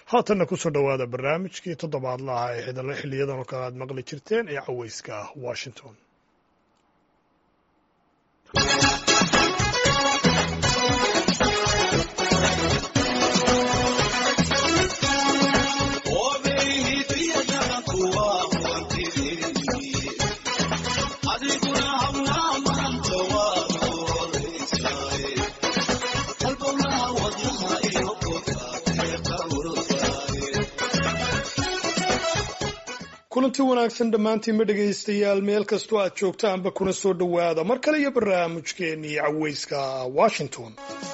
haatanna kusoo dhowaada barnaamijkii toddobaadlaha ee xiliyadan oo kale aad maqli jirteen ee caweyska ah washington kulanti wanaagsan dhammaantiinma dhegaystayaal meel kastoo aad joogtaanba kuna soo dhowaada mar kale iyo barnaamijkeennii caweyska washington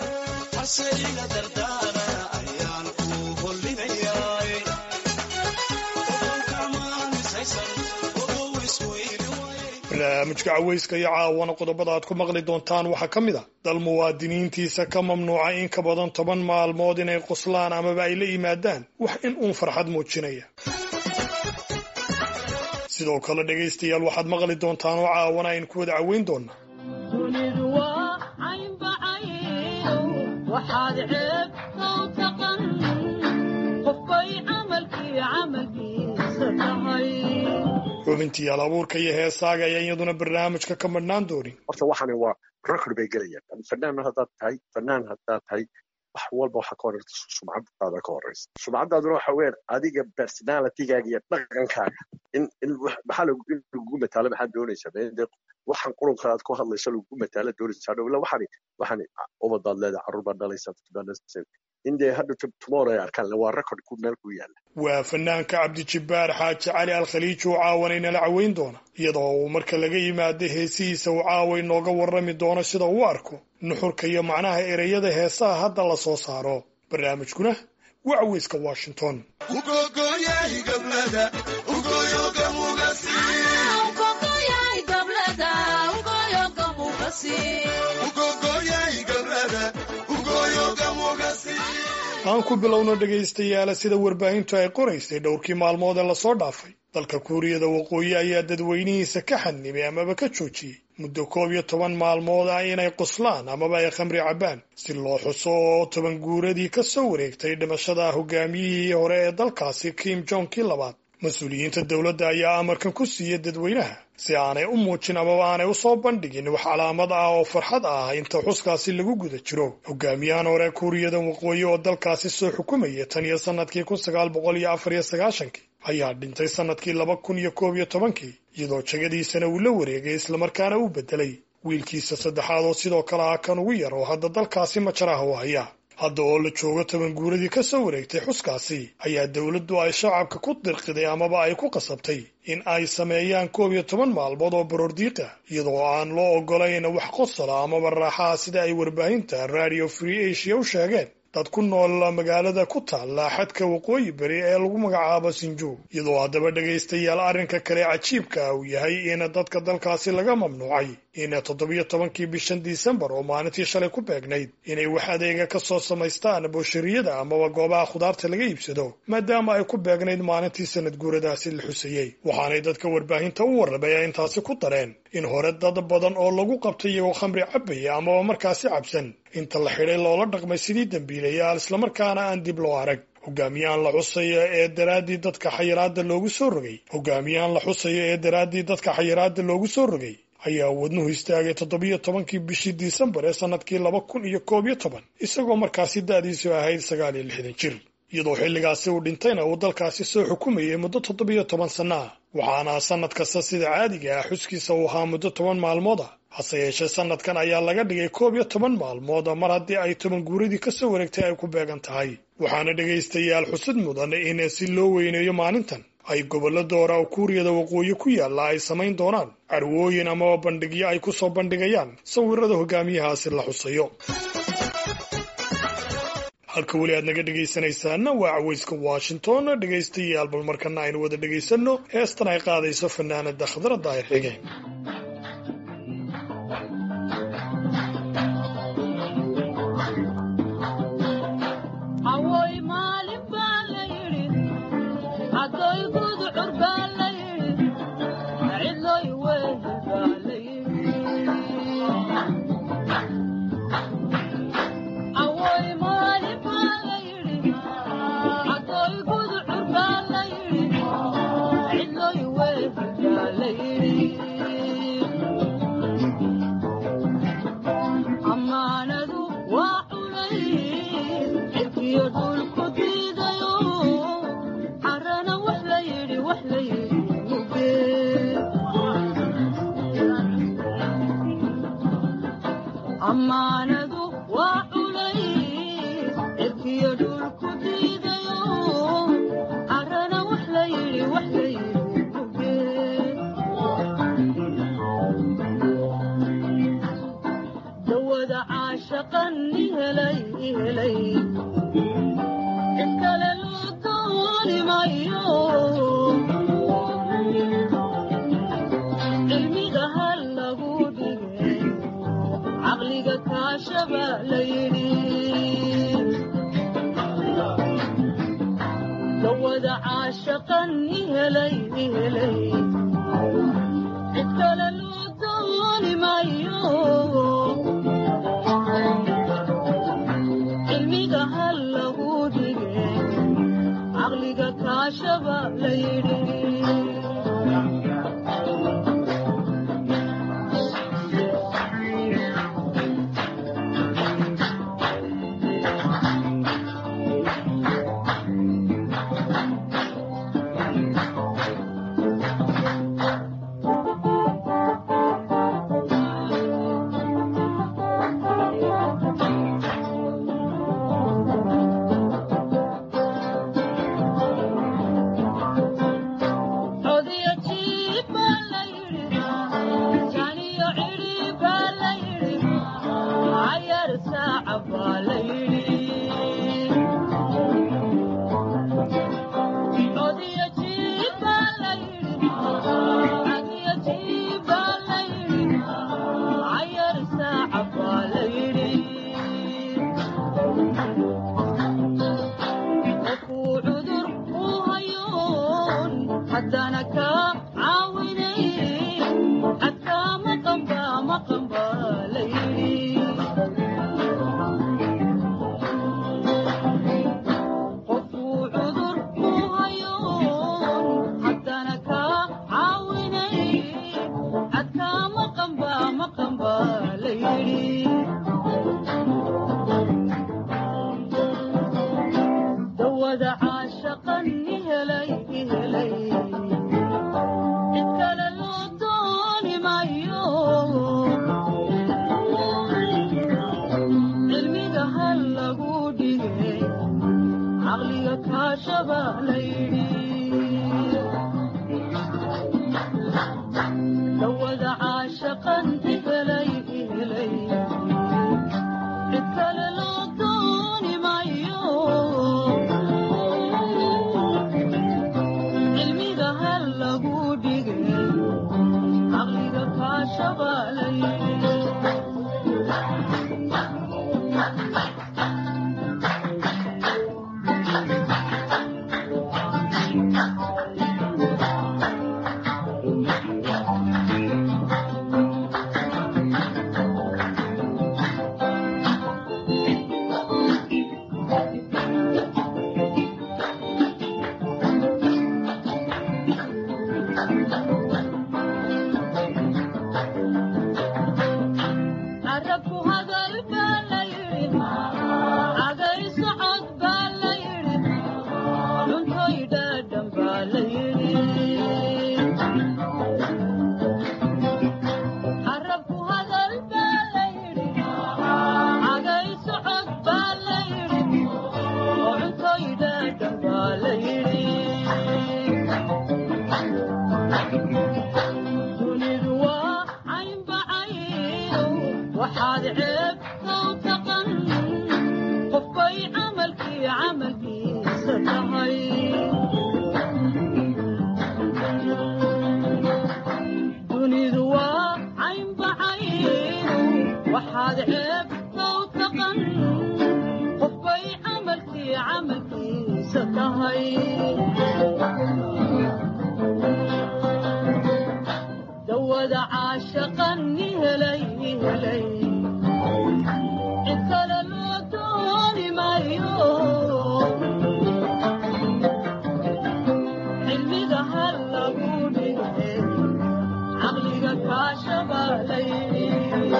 barnaamijka caweyska iyo caawana qodobada aad ku maqli doontaan waxaa ka mid a dal muwaadiniintiisa ka mamnuuca in ka badan toban maalmood inay qoslaan amaba ay la yimaadaan wax in uun farxad muujinaya sidoo kale dhegaystayaal waxaad maqli doontaan oo caawana aynu ku wada caweyn doonaa xubintiyaal abuurka iyo heesaaga ayaa iyaduna barnaamijka ka madhnaan doonin horta waxani waa record bay gelayaan fanaan haddaad tahay fanaan haddaad tahay wax walba waxaa ka horeysa sumcadaada ka horeysa sumcadaaduna waxa weyan adiga personalitygaaga iyo dhaqankaaga in in maxaa lagu mataalo maxaad doonaysaa de waxaan qurunka aad ku hadlayso lagu mataalo doonaysaa dhowla waxani waxani ubadaad leedahay carruur baad dhalaysaa baad dhalaysaa in dee hadda tomorrow ay arkaan waa record ku meel ku yaala waa fanaanka cabdijibbaar xaaji cali alkhaliij uu caawanay nala caweyn doona iyadoo uu marka laga yimaado heesihiisa uu caaway nooga warrami doono sida uu arko nuxurka iyo macnaha ereyada heesaha hadda la soo saaro barnaamijkuna waa caweyska washington aan ku bilowno dhegaystayaala sida warbaahintu ay qoraysay dhowrkii maalmood ee lasoo dhaafay dalka kuuriyada waqooyi ayaa dadweynihiisa ka xadnimay amaba ka joojiyey muddo koob iyo toban maalmood ah inay qoslaan amaba ay khamri cabbaan si loo xuso oo toban guuradii ka soo wareegtay dhimashada hogaamiyihii hore ee dalkaasi kim jong kii labaad mas-uuliyiinta dowladda ayaa amarkan ku siiyey dadweynaha si aanay u muujin amaba aanay u soo bandhigin wax calaamad ah oo farxad ah inta xuskaasi lagu guda jiro hogaamiyahan hore kuuriyada waqooyi oo dalkaasi soo xukumaya tan iyo sannadkii kun sagaal boqol iyo afar iyo sagaashankii ayaa dhintay sannadkii laba kun iyo koob iyo tobankii iyadoo jegadiisana uu la wareegay islamarkaana u beddelay wiilkiisa saddexaad oo sidoo kale ah kan ugu yar oo hadda dalkaasi majaraha u haya hadda oo la joogo toban guuradii ka soo wareegtay xuskaasi ayaa dowladdu ay shacabka ku dirqiday amaba ay ku qasabtay in ay sameeyaan koob iyo toban maalmood oo baroordiiqa iyadoo aan loo oggolayn wax qosala amaba raaxaha sida ay warbaahinta radio free asia u sheegeen dad ku nool magaalada ku taalla xadka waqooyi beri ee lagu magacaabo sinju iyadoo haddaba dhegaystayaal arrinka kale cajiibka uu yahay in dadka dalkaasi laga mamnuucay in toddobiyo tobankii bishan disembar oo maalintii shalay ku beegnayd inay wax adeega ka soo samaystaan booshariyada amaba goobaha khudaarta laga iibsado maadaama ay ku beegnayd maalintii sanad guuradaasi la xusayey waxaanay dadka warbaahinta u warramay intaasi ku dareen in hore dad badan oo lagu qabtay iyagoo khamri cabaya amaba markaasi cabsan inta la xidhay loola dhaqmay sidii dembiilayaal islamarkaana aan dib loo arag hogaamiyahan la xusayo ee daraaddii dadka xayiraadda loogu soo rogay hogaamiyahan la xusayo ee daraaddii dadka xayiraadda loogu soo rogay ayaa wadnuhu istaagay toddobiyo tobankii bishii disembar ee sannadkii laba kun iyo koob iyo toban isagoo markaasi da'diisu ahayd sagaal iyo lixdan jir iyadoo xilligaasi uu dhintayna uu dalkaasi soo xukumayay muddo toddobiyo toban sanno ah waxaana sannad kasta sida caadiga ah xuskiisa uu ahaa muddo toban maalmood ah hase yeeshee sannadkan ayaa laga dhigay koob iyo toban maalmood mar haddii ay toban guuradii ka soo wareegtay ay ku beegan tahay waxaana dhegaystayaal xusud mudan in si loo weyneeyo maalintan ay gobollo doora oo kuuriyada waqooyi ku yaalla ay samayn doonaan carwooyin amaba bandhigyo ay ku soo bandhigayaan sawirada hogaamiyahaasi la xusayo halka weli aad naga dhegaysanaysaana waa caweyska washington dhegaystayaal bal markana aynu wada dhegaysanno heestan ay qaadayso fanaanada khadra daahir xige Awoy mali dawada caashaqan ihelay ihelay cid kale loo dooni maayo cilmiga hal lagu dhige caqliga kaashaba la yidhi codiyo jiib baa la yidhi janiyo cidhi baa la yidhi cayar saaca baa la yidhi codiyo jiib baa la yidhi codiyo jiib baa la yidhi cayar saaca baa la yidhi qofkuu cudur u hayoon haddana ka caawinay xadkaa maqanba maqanba la yidhi qofkuu cudur u hayoon haddana ka caawinay xadkaa maqanba maqanba la yidhi dawada caashaqan ihelay ihelay cid kale loo dooni maayo cilmiga hal lagu dhige caqliga kaashaba la yidhi dawada caashaqan ihelay ihelay cid kale loo dooni maayo cilmiga hal lagu dhige caqliga kaashaba la yidhi carabku hadal baa la yidhi cagay socod baa la yidhi cuntoy dhaadhan baa la yidhi carabku hadal baa la yidhi cagay socod baa la yidhi cuntoy dhaadhan baa la yidhi dunidu waa caynbacayno waxaad ceeb kow taqan qofbay camalkii camalkiisa tahay dunidu waa caynbacayno waxaad ceeb kow taqan qofbay camalkii camalkiisa tahay dawada caashaqan ihelay ihelay cid kale loo dooni maayo cilmiga hal lagu dhige caqliga kaashaba la yidhi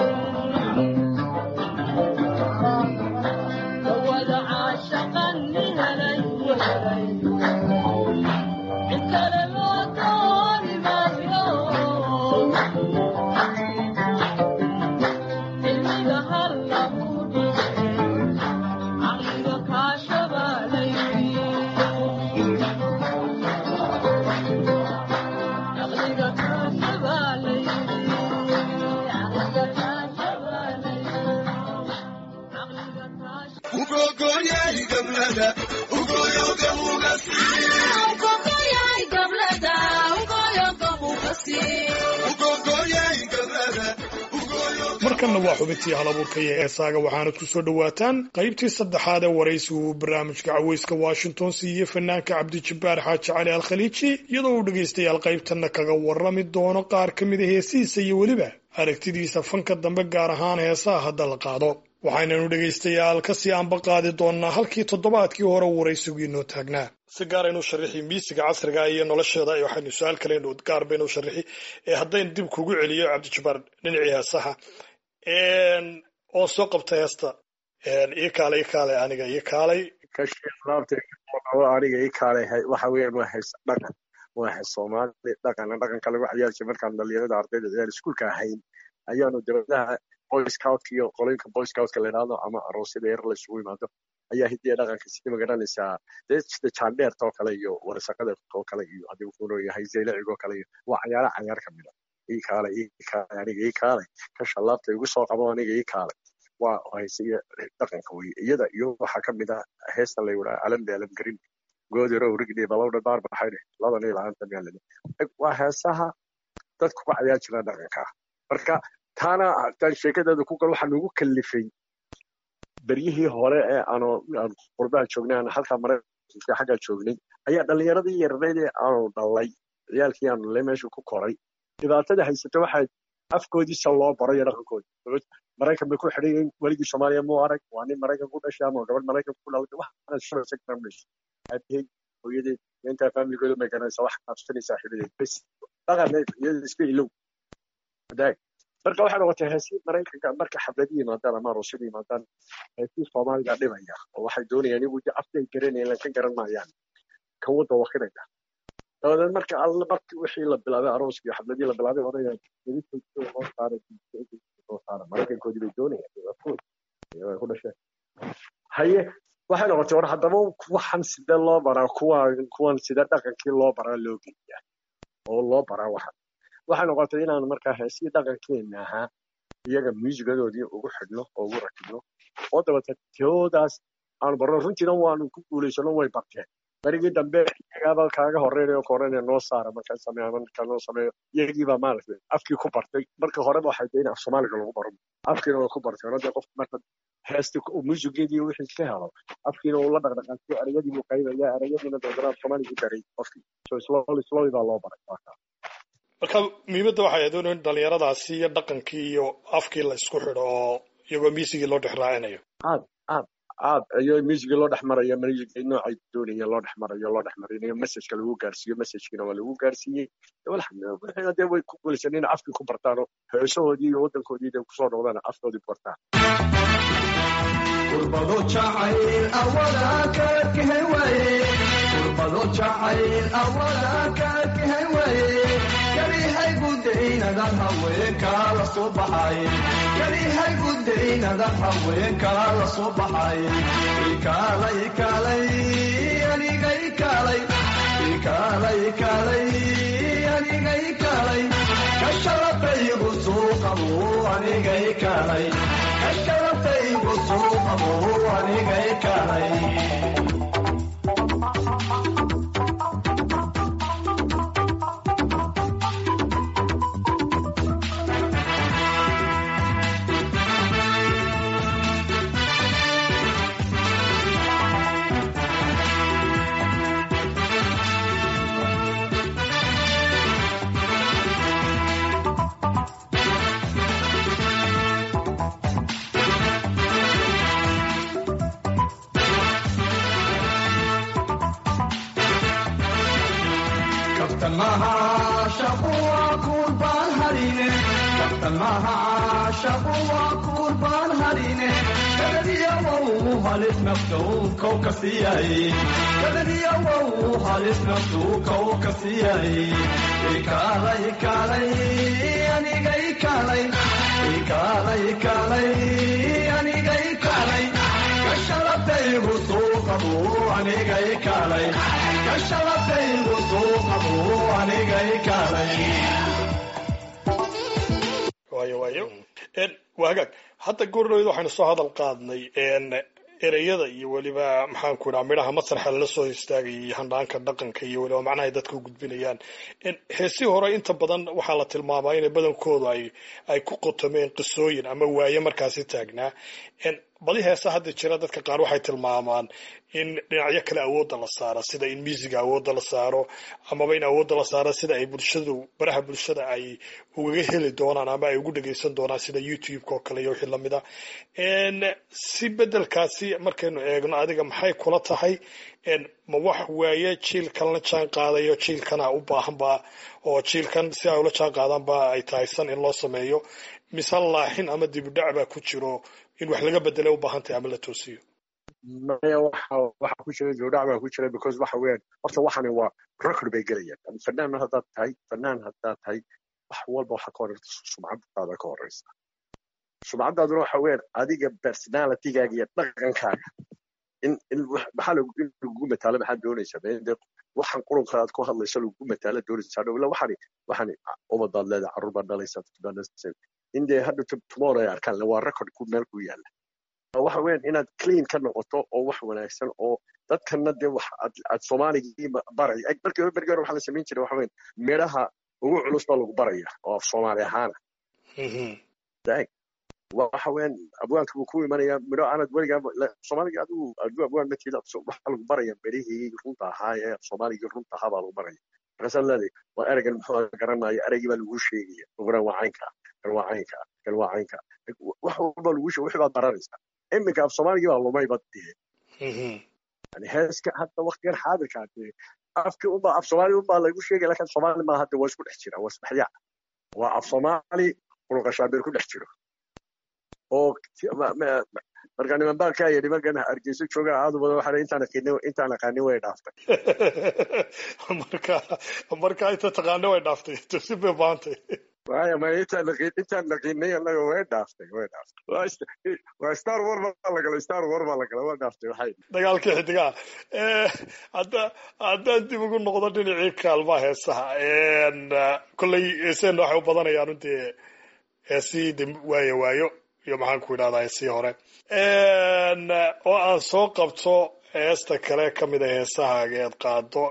dawada caashaqan ihelay ihelay cid kale loo dooni maayo cilmiga hal lagu dhige caqliga kaashaba la yidhi caqliga kaashaba la yidhi caqliga kaashaba la yidhi caqliga kaashaba mar markanna waa xubintii halabuurka iyo heesaaga waxaanad ku soo dhowaataan qaybtii saddexaad ee waraysi uu barnaamijka caweyska washington siiyey fanaanka cabdijabbaar xaaji cali al khaliiji iyadoo uu dhegaystayaal qaybtanna kaga warrami doono qaar ka mida heesihiisa iyo weliba aragtidiisa fanka dambe gaar ahaan heesaha hadda la qaado waxaynanu dhegaystayaal kasii anba qaadi doonnaa halkii toddobaadkii hore waraysigu inoo taagnaa si gaaraynu sharixi miisiga casriga iyo nolosheeda waxaynu su-aal kalenu gaar baynu sharixi ee haddaynu dib kugu celiyo cabdijabbaar dhinacii heesaha oo soo qabta heesta ii kaalay ii kaalay aniga ii kaalay aniga ii kaalay waxa weeyaan waa hees dhaqan waa hees soomaali dhaqana dhaqanka lagu ciyaari jiray markaan dhalinyarada ardayda ciyaar iskuulka ahayn ayaanu dowladaha boy scoutka iyo qoloyinka boy scoutka la yidhahdo ama aroosyada yar la isugu yimaado ayaa hidiya dhaqanka sidii magaranaysaa dee sida jaandheerta oo kale iyo warsaqada oo kale iyo haddii uu kunoo yahay zeylaciga oo kale iyo waa cayaara cayaar ka mid a ii kaalay ii kaalay aniga ii kaalay ka shallaabta igu soo qabo aniga ii kaalay waa haysiga dhaqanka weye iyada iyo waxaa ka mid ah heesta la yidhaha alambe alamgarin goodiro urigdhi balowdha baar baxayne ladan iyo laanta meelade waa heesaha dadku ku cayaar jira dhaqanka marka taana haddaan sheekadeeda ku gal waxaa nagu kalifay beryihii hore ee aanu aan qurbaha joognay aan halkaa maraykanka xaggaa joognay ayaa dhallinyaradii yarnayd ee aanu dhalay ciyaalkii aanu dhalay meesha ku koray dhibaatada haysata waxaa afkoodiisa loo baro iyo dhaqankooda maraykan bay ku xidhan yihiin weligii soomaaliya muu arag waa nin maraykan ku dhashay ama gabadh maraykan ku dhalatay waxaana shalaysa garanaysa aabahey hooyadeed intaa faamiligooda may garanaysa wax qabsanaysaa xidhadeed bes dhaqan iyada iska ilow hadaag marka waxay noqotay heesii maraykanka marka xafladi yimaadaan ama aroosada yimaadaan heesii soomaaliga dhibaya oo waxay doonayaan iyagu afkay garanayaan lan ka garan maayaan kan wadda wakidaya dabadeed marka alla markii wixii la bilaabay arooskii iyo xafladii la bilaabay odayaan loo saaray loo saara maraykankoodii bay doonayaan ku dhasheen haye waxay noqotay war haddaba waxan sidee loo baraa kuwan kuwan sida dhaqankii loo baraa loo geliyaa oo loo baraa waxan waxay noqotay inaan markaa heesii dhaqankeena ahaa iyaga muusigadoodii ugu xidhno oo ugu rakibno oo dabata teoodaas aanu barno runtiina waanu ku guulaysano way barteen berigii dambe iyagaaba kaaga horeynayo koranaya noo saara markaa sameeya markaa noo sameeyo iyagiibaa maaragtay afkii ku bartay markii horeba waxay tahay in af soomaaliga lagu baro afkiina way ku bartay ono dee qofka marka heesti muusigeedii wixii ka helo afkiina uu la dhaqdhaqaajiyo erayadii buu qaybaya erayadiina dabeetana af soomaaligii baray qofkii so slowly slowly baa loo baray marka marka muhiimadda waxay ahayd in dhalinyaradaasi iyo dhaqankii iyo afkii la isku xidho oo iyagoo miisigii loo dhex raacinayo aad aad aad iyo muusigii loo dhex marayo muusigii noocay doonaya loo dhex marayo loo dhex marinayo messageka lagu gaarsiiyo messagekina waa lagu gaarsiiyey wixina dee way ku guulaysan in afkii ku bartaano heesahoodii iyo waddankoodii dee kusoo noqdaan afkoodii ku bartaan kurbado jacayl awada kaadkahay waaye kurbado jacayl awada kaadkahay waaye kalihay gudaynadad haweenkaa la soo baxay kalihay gudaynadad haweenkaa la soo baxay ikaalay ikaalay aniga ikaalay ikaalay ikaalay aniga ikaalay kasharafaygu suuqabu aniga ikaalay kasharafaygu suuqabu aniga ikaalay kabtan maha shaqu waa kurbaan harine kabtan maha shaqu waa kurbaan harine kadadiyawow halis naftou kow ka siiyay kadadiyawow halis naftuu kow ka siiyay ikaalay ikaalay aniga ikaalay ikaalay ikaalay aniga ikaalay kasharafaygu suuqabu aniga ikaalay kasharafaygu suuqabu aniga ikaalay waayo waayo waa hagaag hadda goordhowed waxaynu soo hadal qaadnay ereyada iyo weliba maxaanku idhaha midhaha masraxa lala soo istaagay iyo handhaanka dhaqanka iyo weliba macnaha ay dadka u gudbinayaan heesii hore inta badan waxaa la tilmaamaa inay badankoodu ay ay ku qotomeen qisooyin ama waaye markaasi taagnaa badi heesa hadda jira dadka qaar waxay tilmaamaan in dhinacyo kale awoodda la saaro sida in miisiga awoodda la saaro amaba in awoodda la saaro sida ay bulshadu baraha bulshada ay ugaga heli doonaan ama ay ugu dhegaysan doonaan sida youtube-ka oo kale iyo wixii lamid ah si bedelkaasi markaynu eegno adiga maxay kula tahay ma wax waaye jiilkan la jaan qaadayo jiilkana u baahanba oo jiilkan si ay ula jaan qaadaanba ay tahay san in loo sameeyo mise laaxin ama dibudhac baa ku jiro in wax laga bedelay u baahan tahay ama la toosiyo maya waxa waxa ku jira dibudhac baa ku jira because waxa weeyaan horta waxani waa record bay gelayaan fanaan haddaad tahay fanaan haddaad tahay wax walba waxa ka horeysa sumcadaada ka horeysa sumcadaaduna waxa weeyaan adiga personalitygaaga iyo dhaqankaaga in in maxaa lagu in lagu mataalo maxaad doonaysaa de waxaan qurunka aad ku hadlayso lagu mataalo doonaysaa dhow ila waxani waxani ubadaad leedahay carruur baad dhalaysaa baad dhalaysaa in dee hadda tomorrow ay arkaan waa record ku meel ku yaala waxa weeyaan inaad clean ka noqoto oo wax wanaagsan oo dadkana dee wax aad soomaaligii baray markii hore berger waxaa la samayn jiray waxa weeyaan midhaha ugu culus baa lagu baraya oo af soomaali ahaana waxa weeyaan abwaanka buu ku imanaya midho aanad weligaa soomaaliga adigu adigu abwaan ma tiida waxaa lagu baraya midhihii runta ahaa ee soomaaligii runta ahaa baa lagu baraya markaasaad leedahay waa ereygan muxuu garanaya ereygii baa lagu sheegaya ogoran waa caynka kan waa caynka kan waa caynka wax walba lagu sheeg wixii baad baranaysaa iminka af soomaaligii baa lumay bad dee yani heeska hadda waktigan xaadirkaa dee afkii unbaa af soomaali unbaa lagu sheegaya lakin soomaali maaha hadda waa isku dhex jira waa isdhexyaac waa af soomaali qurqashaabeer ku dhex jiro oo marka niman baa kaa yidhi markan hargeyso jooga aadu badan waxaa intaan aqaani intaan aqaani way dhaaftay marka marka inta taqaano way dhaaftay tusi bay baantay waya ma intaan naqin intaan naqiinay annaga way dhaaftay way dhaaftay waa star war baa la galay star war baa la galay waa dhaaftay waxay dagaalkii xidigaha hadda haddaan dib ugu noqdo dhinacii kaalmaha heesaha kolley heeseenna waxay u badanayaan runtii heesii de waayo waayo iyo maxaan ku idhahdaa heesii hore oo aan soo qabto heesta kale ka mid a heesahaaga eed qaado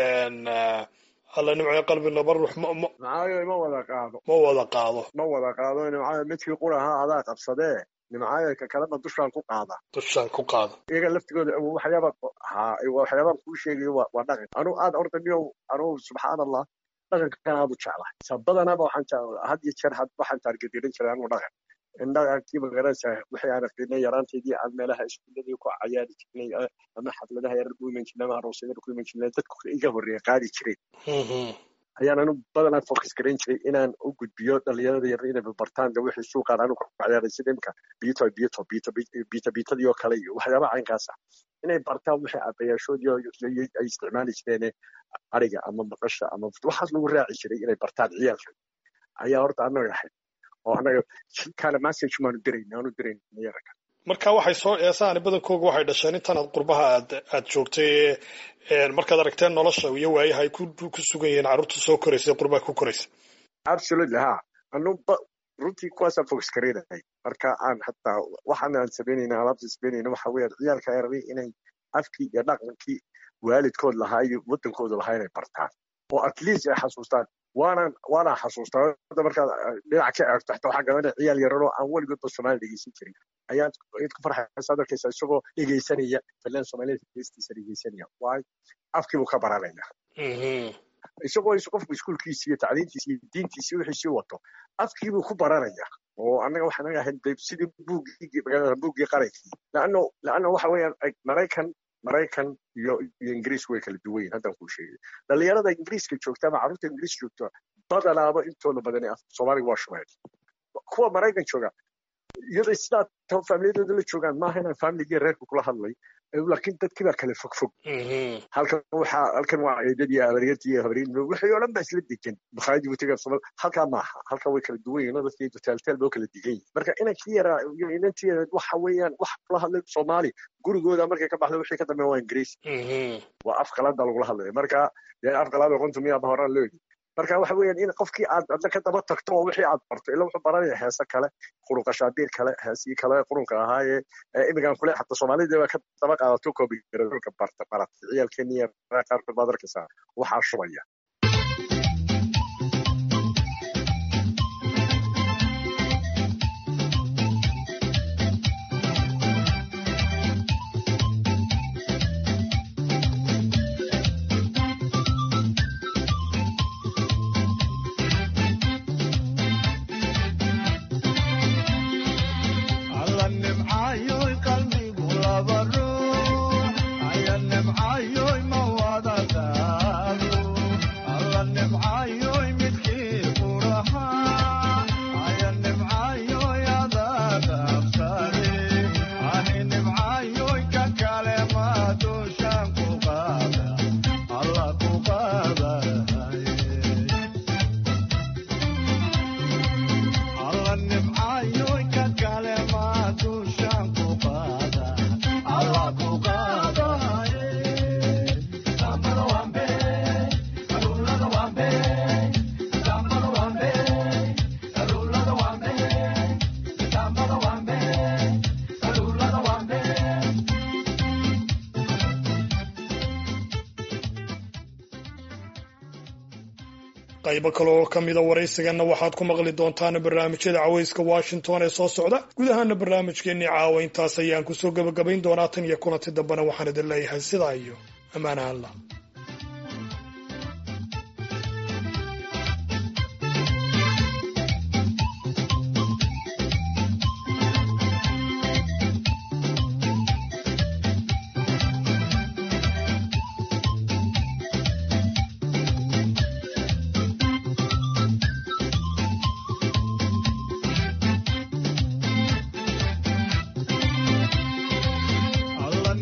alla nimco qalbi naba ruux nimcaayo ma wada qaado ma wada qaado ma wada qaado nimcaayo midkii qura ahaa adaa qabsadee nimcaayo ka kaleba dushaan ku qaada dushaan ku qaada iyaga laftigooda waxyaaba ha waxyaabaan kuu sheegayo waa dhaqan anuu aad orda miyow anuu subxaan allah dhaqankan aad u jeclahay sabadanaba waxaan had iyo jeer waxaan taargedirin jiray anuu dhaqan in dhaqankii magaranaysaa wixii aan aqrinay yaraanteedii aan meelaha iskuuladii ku cayaari jirnay ama xafladaha yarar ku iman jirnay ama aroosyada ku iman jirnay dadku iga horreeya qaadi jireen ayaan anu badanaa focus garan jiray inaan u gudbiyo dhalinyarada yar inay bartaan de wixii suuqaan anu ku cayaaray sida imka bito bito bito bito bitadii oo kale iyo waxyaabaha caynkaasa inay bartaan wixii abayaashoodii ay isticmaali jireen ariga ama maqasha ama waxaas lagu raaci jiray inay bartaan ciyaalka ayaa horta anaga ahayd oo anaga kale message maanu dirayna aanu dirayna yaranka marka waxay soo eesaani badankooga waxay dhasheen intan aad qurbaha aad aad joogtay markaad aragteen nolosha iyo waayaha ay ku ku sugan yihiin carruurta soo koraysa qurbaha ku koraysa absolutely ha anu runtii kuwaasaan focus garaynahay marka aan hataa waxaan aan samaynayna alaabta samaynayna waxa weeyaan ciyaalka yarari inay afkii iyo dhaqankii waalidkood lahaa iyo wadankooda lahaa inay bartaan oo at least ay xasuustaan waanaan waanaan xasuustaa hadda markaad dhinac ka eegto xataa waxaa garanaya ciyaal yararoo aan weligoodba soomaali dhegeysan jirin ayaad ayaad ku farxaysaa darkaysa isagoo dhegeysanaya filan soomaaliyeed heestiisa dhegeysanaya waayo afkii buu ka baranaya isagoo is qofku iskuulkiisi iyo tacliintiisi iyo diintiisi wixiisii wato afkii buu ku baranaya oo annaga waxaan naga ahayd sidii buuggii buuggii qarankii laanno laanno waxa weeyaan maraykan maraykan iyo iyo ingiriis way kala duwan yihin haddaan kuu sheegay dhalinyarada ingiriiska joogta ama carruurta ingiriis joogta badanaaba intooda badani soomaaliga waa shumeed kuwa maraykan jooga iyadoo sidaa tan faamiliyadooda la joogaan maaha inaan faamiligii reerka kula hadlay laakiin dadkii baa kala fog fog halkan waxaa halkan waa eedadii habaryartii iyo habaryar wixii oo dhan baa isla degan bakhaayadii butiga somal halkaa maaha halkan way kala duwan yihin dadkii hoteltel baa kala degan yihin marka inankii yaraa iyo inantii yareed waxa weeyaan wax kula hadlay soomaali gurigooda markay ka baxda wixii ka dambeeya waa ingiriis waa af qalada lagula hadlaya marka dee af qalada qontu miyaa horaan loo yidhi marka waxa weeyaan in qofkii aad adna ka daba tagto oo wixii aad barto ila wuxuu baranaya heese kale qurunka shaabiir kale heesii kale qurunka ahaaye imigan kule xataa soomaalida waa ka daba qaadato kobigaradolka barta baratay ciyaalkeeniya qaarkood baad arkaysaa waxaa shubaya alla nimcayoy qalbigu laba ruux aya nimcayoy ma wada daago alla nimcayoy midkii qurahaa aya nimcayoy adaa dhaafsade ani nimcayoy ka kale ma dushaan ku qaada alla ku qaadaye alla nimcayoy ka kale ma dushaan ku qaada alla ku qaadaye sambada wambe kalulada wambe sambada wambe kalulada wambe sambada wambe kalulada wambe qaybo kale oo ka mida waraysiganna waxaad ku maqli doontaan barnaamijyada cawayska washington ee soo socda guud ahaana barnaamijkeennii caawa intaas ayaan kusoo gebagabayn doonaa tan iyo kulanti dambena waxaan idin leeyahay sidaa iyo ammaanaha allah